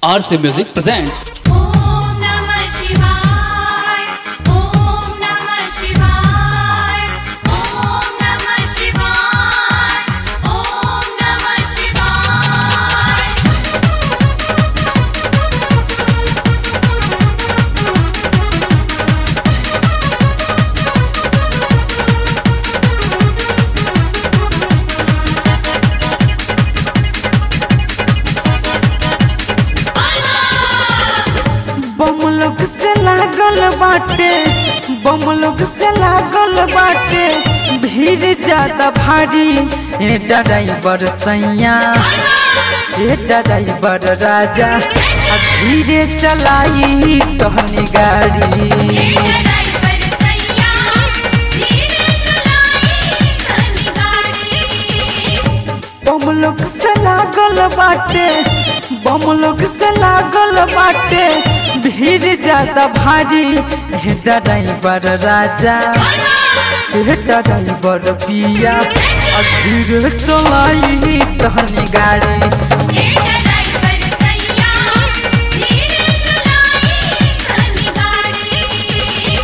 RC Music presents Om नमः शिवाय ॐ नमः शिवाय ॐ नमः शिवाय ॐ नमः शिवाय बमलोग से लागल बाटे बमलोग से लागल बाटे भीड़ ज्यादा भारी ए ड्राइवर सैया ए ड्राइवर राजा आ धीरे चलाई तहनी गाड़ी ड्राइवर सैया धीरे चलाई तनी गाड़ी बमलोग से लागल बाटे बमलोग से लागल बाटे भीड़ ज्यादा भारी हे ड्राइवर राजा हे ड्राइवर पिया आ धीरे चलाई तहनी गाड़ी ड्राइवर सैया धीरे चलाई तनी गाड़ी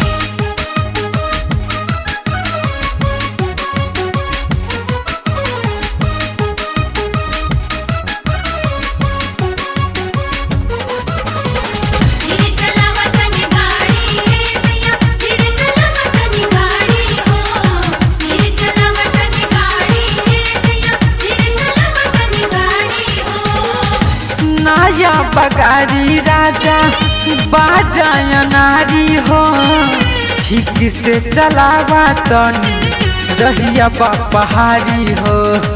धीरे चलावा तनी गाड़ी हे सैया धीरे चलावा तनी गाड़ी हो धीरे चलावा तनी गाड़ी हे सैया धीरे चलावा तनी गाड़ी हो नया बगारी राजा बाजाया नारी हो ठीक से चलावा तनी रहिया बा पहाड़ी हो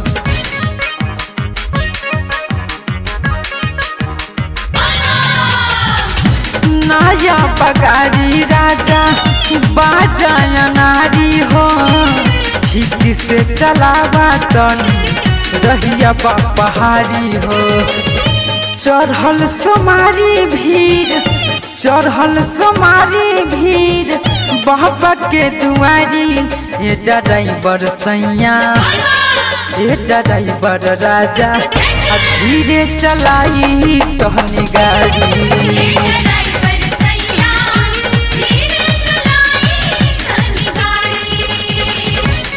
नया बगारी राजा बाजाया नारी हो ठीक से चलावा तनी रहिया बा पहाड़ी हो चढ़ल सोमारी भीड़ चढ़ल सोमारी भीड़ बाबा के दुआरी ए ड्राइवर सैया ए ड्राइवर राजा आ धीरे चलाई तहनी गाड़ी ड्राइवर सैया धीरे चलाई तनी गाड़ी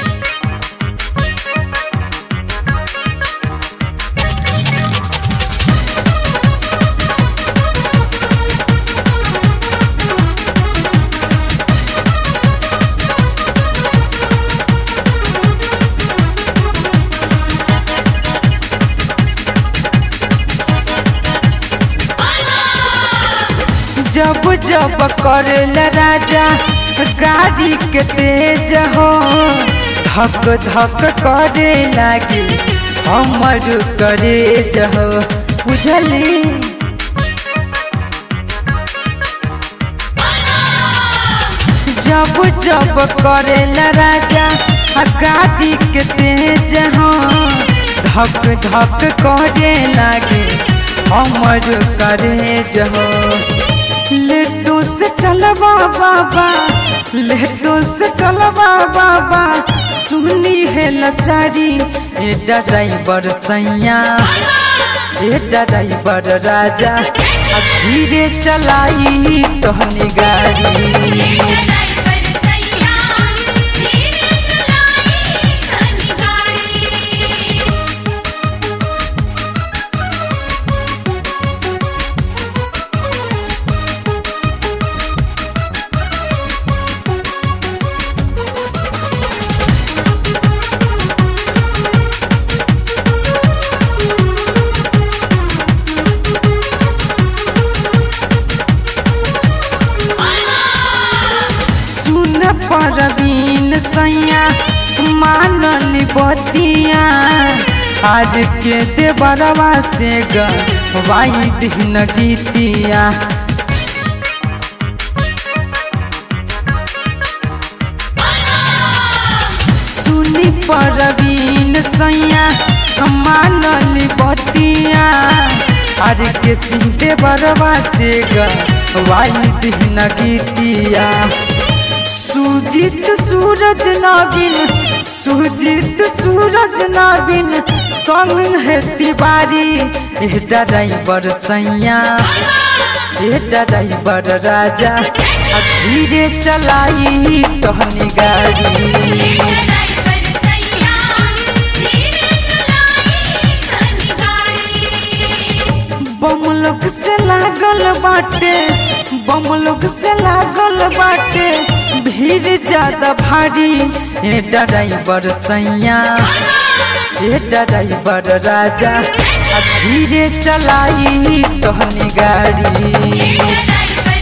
जब जब करेल राजा गाड़ी के तेज हो धक धक करे लागे हमर करेज हो बुझली जब जब करेल राजा गाड़ी के तेज हो धक धक करे लागे हमर करेज हो लेटो से चलवा बाबा लेटो से चलवा बाबा सुनी है लचारी ए ड्राइवर सैया ए ड्राइवर राजा आ धीरे चलाई तहनी गाड़ी ड्राइवर सैया धीरे चलाई तनी गाड़ी सुन परवीन सैया मानली बतिया आज के देवरवा से गवाई दिन गीतिया सुनी परवीन सैया मानली बतिया आज के सीते बरवा से गवाई दिन गीतिया सुजीत सूरज नागिन सुजीत सूरज नवीन संग है तिवारी ए ड्राइवर सैया ए ड्राइवर राजा आ धीरे चलाई तहनी गाड़ी ड्राइवर सैया धीरे चलाई तनी गाड़ी बमलोक से लागल बाटे बमलोक से लागल बाटे भीड़ ज्यादा भारी ए ड्राइवर सैया ए ड्राइवर राजा आ धीरे चलाई तहनी गाड़ी ड्राइवर